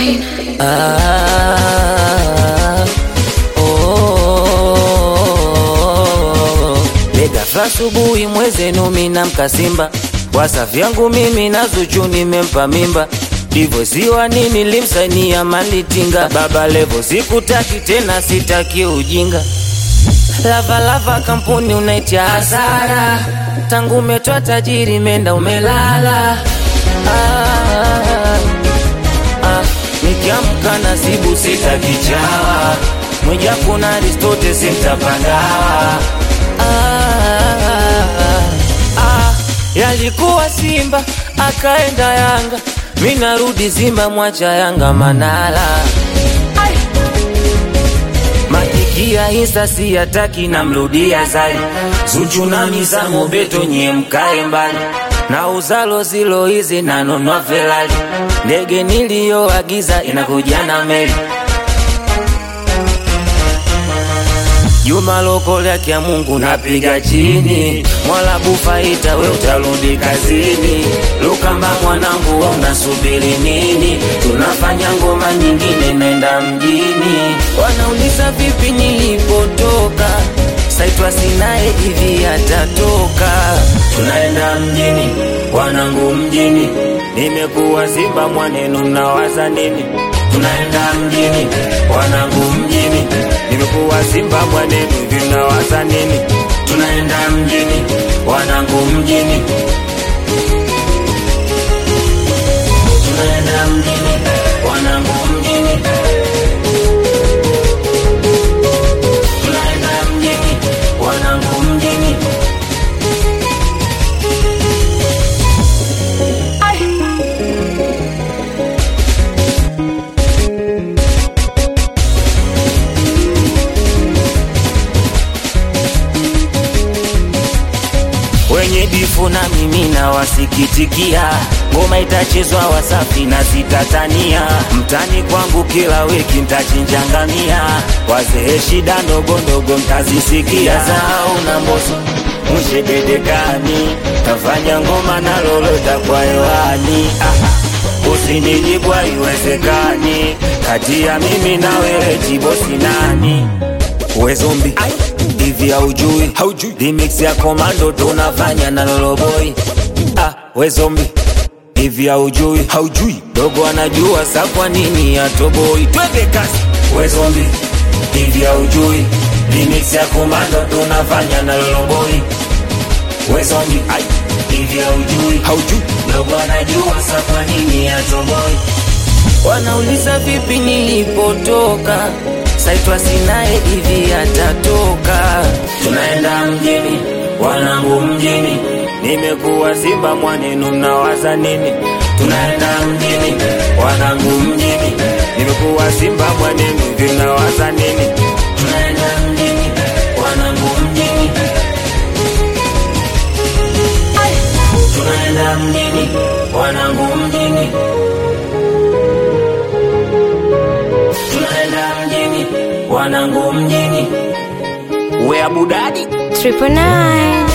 Ah, oh, Legafla asubuhi mwezenu mina mkasimba wasa vyangu mimi na Zuchu nimempa mimba divosiwa nini limsainia malitinga baba levo sikutaki tena sitaki ujinga lavalava kampuni unaitia hasara tangu umetoa tajiri menda umelala ah, ah, nikiamka nasibu sitakichawa mweja kuna Aristote simtapandawa ah, ah, yalikuwa Simba akaenda Yanga, mi narudi Simba, mwacha Yanga Manala makikia insta siyataki, namrudia Zari Zuchu na Mizamo Beto, nyie mkae mbali na uzalo zilo hizi nanonwa Ferrari, ndege niliyoagiza inakuja na meli Juma lokole ya Mungu napiga chini, Mwala bufaita we utarudi kazini. Lukamba mwanangu we unasubiri nini? Tunafanya ngoma nyingine, nenda mjini. Wanauliza vipi nilipotoka, saitwa sinaye hivi atatoka. Tunaenda mjini, wanangu mjini, nimekuwa Simba mwanenu, mnawaza nini? Tunaenda mjini, wanangu mjini, nimekuwa Simba mwanenu, hivi mnawaza nini? Tunaenda mjini, wanangu mjini, tunaenda mjini, wanangu mjini, tunaenda mjini, wanangu mjini. wenye bifu na mimi na wasikitikia, ngoma itachezwa Wasafi na sitatania, mtani kwangu kila wiki ntachinjangamia, wazee shida ndogo ndogo mtazisikia, zao na mboso mwishe dedekani, tafanya ngoma na lolota kwa hewani ah. Usinijibu haiwezekani, kati ya mimi na wewe jibosi nani? We zombi hivi haujui haujui remix ya komando tunafanya na loloboi ah, we zombi hivi haujui haujui dogo anajua sa kwa nini atoboi twende kasi we zombi hivi haujui remix ya komando tunafanya na loloboi we zombi ai hivi haujui haujui dogo anajua sa kwa nini atoboi Wanauliza vipi nilipotoka, saitwa sinaye hivi atatoka. Tunaenda mjini, wanangu mjini, nimekuwa Simba mwanenu, mnawaza nini? Tunaenda mjini, wanangu mjini, nimekuwa Simba mwanenu, hivi mnawaza nini? Tunaenda mjini, wanangu mjini, tunaenda mjini, wanangu mjini. tunaenda mjini, wanangu mjini, we abudadi Triple nine.